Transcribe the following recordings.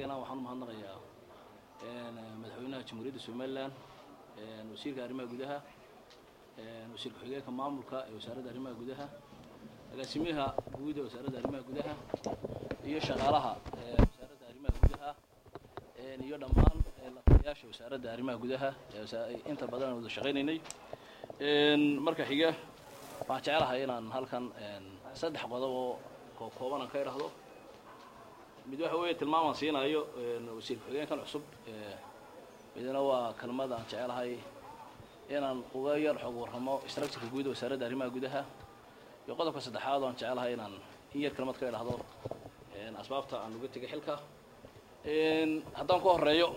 xigana waxaan umahadnaqayaa madaxweynaha jamhuuriyadda somalilan wasiirka arrimaha gudaha wasiir ku-xigeenka maamulka ee wasaaradda arrimaha gudaha agaasimaha guud ee wasaaradda arrimaha gudaha iyo shaqaalaha wasaaradda arrimaha gudaha iyo dhammaan lataliyaasha wasaaradda arrimaha gudaha ee inta badan aan wada shaqaynaynay marka xiga waxaan jeclahay inaan halkan saddex qodob oo kooban aan ka idhaahdo mid waxa weeye tilmaamaan siinayo wasiir ku-xigeenkan cusub midna waa kelmad aan jecelahay inaan uga yar xog warramo structureka guud wasaaradda arrimaha gudaha iyo qodobka saddexaad oo aan jecelahay inaan in yar kelmad ka idhaahdo asbaabta aan uga tegay xilka haddaan ku horeeyo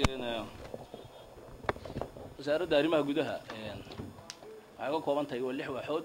wasaaradda arrimaha gudaha waxay ka kooban tahay waa lix waaxood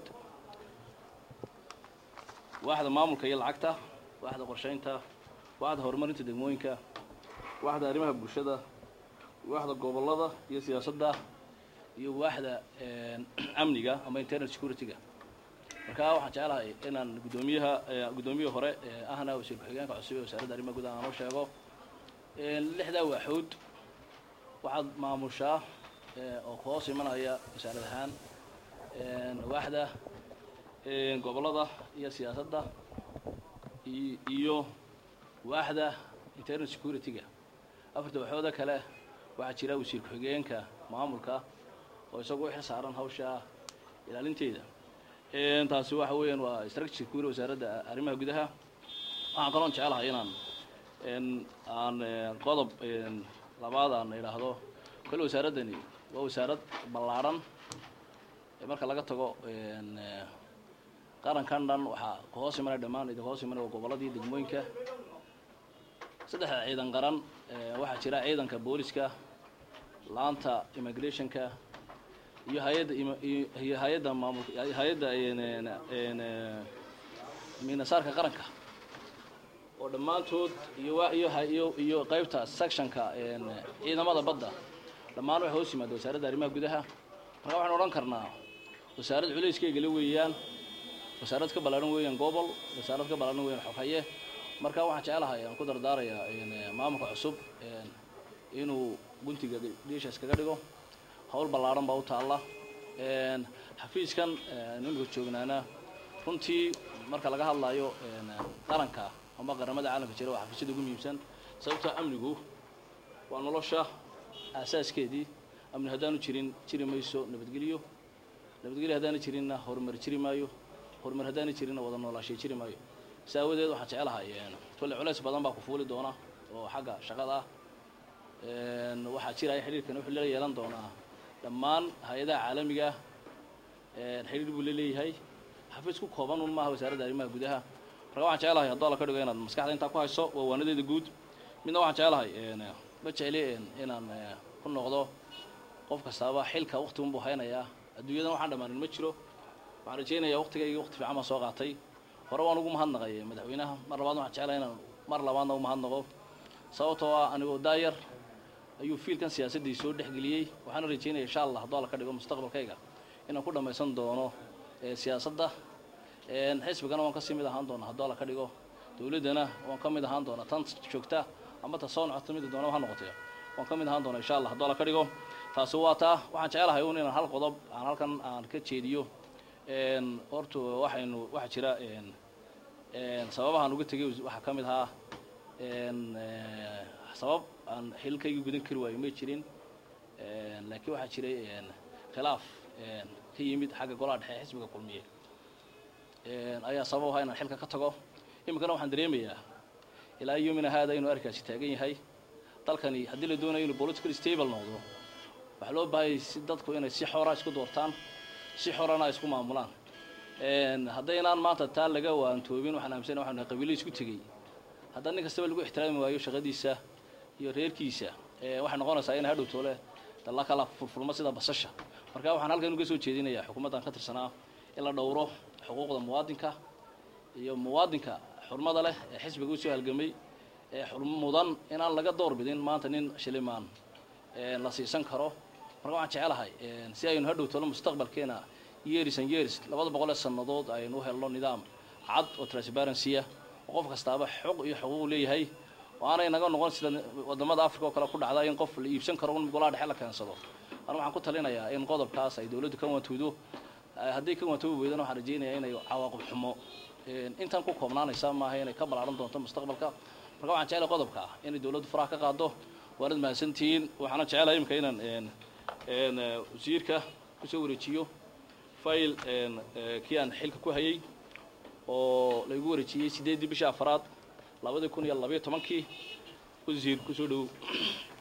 waaxda maamulka iyo lacagta waaxda qorshaynta waaxda horumarinta degmooyinka waaxda arrimaha bulshada waaxda gobollada iyo siyaasadda iyo waaxda amniga ama internal security-ga markaa waxaan jeclahay inaan guddoomiyaha guddoomiyaha hore ahna wasiir ku-xigeenka cusub ee wasaaradda arrimaha gudaha aan u sheego lixdaa waaxood waxaad maamushaa oo ku hoos imanaya wasaarad ahaan waaxda gobollada iyo siyaasadda iyo waaxda internal security-ga afarta waxooda kale waxaa jira wasiir ku-xigeenka maamulka oo isagu u xil saaran hawsha ilaalinteeda taasi waxa weeyaan waa structure kuuri wasaaradda arrimaha gudaha waxaan kaloon jecelahay inaan aan qodob labaad aan idhaahdo kole wasaaraddani waa wasaarad ballaadhan marka laga tago qarankan dhan waxaa ku hoos imanaya dhammaan idin hoos imanaya waa gobolladii degmooyinka saddexda ciidan qaran waxaa jira ciidanka booliska laanta immigrationka iyo hay-adda iyo hay-adda maamul hay-adda minasaarka qaranka oo dhammaantood iyo iyo iyo iyo qaybta sectionka ciidamada badda dhammaan waxay hoos yimaada wasaaradda arrimaha gudaha marka waxaan odhan karnaa wasaarad culayskeyga weeyaan wasaarad ka ballaaran weeyaan gobol wasaarad ka ballaaran weeyaan xoghaye marka waxaan jecelahay aan ku dardaarayaa maamulka cusub inuu guntiga dhiisha iskaga dhigo hawl ballaaran baa u taalla xafiiskan nimika joognaana runtii marka laga hadlayo qaranka ama qaramada caalamka jira waa xafiisyada ugu muhiimsan sababtoo amnigu waa nolosha aasaaskeedii amni haddaanu jirin jiri mayso nabadgelyo nabadgelyo haddaana jirinna horumar jiri maayo horumar haddaana jirinna wada noolaashay jiri maayo si aawadeed waxaan jecelahay kolle culays badan baa ku fuuli doona oo xagga shaqada ah waxaa jiraya xidhiirkan wuxuu la yeelan doonaa dhammaan hay-adaha caalamiga xidhiir buu la leeyahay xafiis ku kooban un maaha wasaaradda arrimaha gudaha marka waxaan jecelahay haddoo la ka dhigo inaad maskaxda intaa ku hayso waa waanadeeda guud midna waxaan jecelahay ma jecli inaan ku noqdo qof kastaaba xilka wakti unbuu haynayaa adduunyadan waxaan dhammaanin ma jiro waxaan rajaynayaa waktigayga wakti fiican baan soo qaatay hore waan ugu mahadnaqay madaxweynaha mar labaad waxaan jeclahay inaan mar labaadna u mahadnaqo sababtoo ah anigoo daayar ayuu fiilkan siyaasaddii soo dhexgeliyey waxaana rajaynaya insha allah haddoo la ka dhigo mustaqbalkayga inaan ku dhammaysan doono siyaasadda xisbigana waan kasii mid ahaan doona haddoo la ka dhigo dowladdana waan ka mid ahaan doona tan joogta ama ta soo nocota mid doona ha noqotay waan ka mid ahaan doona insha allah haddoo la ka dhigo taasi waa taa waxaan jecelahay un inaan hal qodob aan halkan aan ka jeediyo horta waxaynu waxaa jira sababahaan uga tegay waxaa ka mid ahaa sabab aan xililkaygii gudan kari waayo may jirin laakiin waxaa jiray khilaaf ka yimid xagga golaha dhexe xisbiga kulmiye ayaa sabab ahaa inaan xilka ka tago iminkana waxaan dareemayaa ilaa yomina haada inuu arkaasi taagan yahay dalkani haddii la doonayo inuu political stable noqdo waxaa loo baahayay si dadku inay si xora isku doortaan si xorana ay isku maamulaan haddaynaan maanta taa laga waantoobin waxaan aaminsana waxanu nahay qabiilo isku tegey haddaan nin kastaba lagu ixtiraami waayo shaqadiisa iyo reerkiisa waxay noqonaysaa inay hadhow toole dalla kala furfurmo sida basasha marka waxaan halkan uga soo jeedinayaa xukuumaddan ka tirsanaa in la dhowro xuquuqda muwaadinka iyo muwaadinka xurmada leh ee xisbiga usoo halgamay ee mudan inaan laga door bidin maanta nin shilimaan la siisan karo marka waxaan jecelahay si aynu hadhow tolo mustaqbalkeena years and years labada boqol ee sannadood aynu u helno nidaam cad oo transparency-a oo qof kastaaba xuq iyo xuquuq leeyahay oo aanay naga noqon sida wadamada africa oo kale ku dhacda in qof la iibsan karo un golaha dhexe la keensado anu waxaan ku talinayaa in qodobkaas ay dawladdu ka wantoodo hadday ka wantoobi weydana waxaan rajaynayaa inay cawaaqib xumo intan ku koobnaanaysa maaha inay ka ballaaran doonto mustaqbalka marka waxaan jecelahay qodobka ah inay dawladdu faraha ka qaado waanad mahadsantihiin waxaana jecelahay imika inaan wasiirka kusoo wareejiyo file kii aan xilka ku hayay oo laygu wareejiyey sideeddii bishii afaraad labadii kun iyo labayo tobankii wasiir kusoo dhowow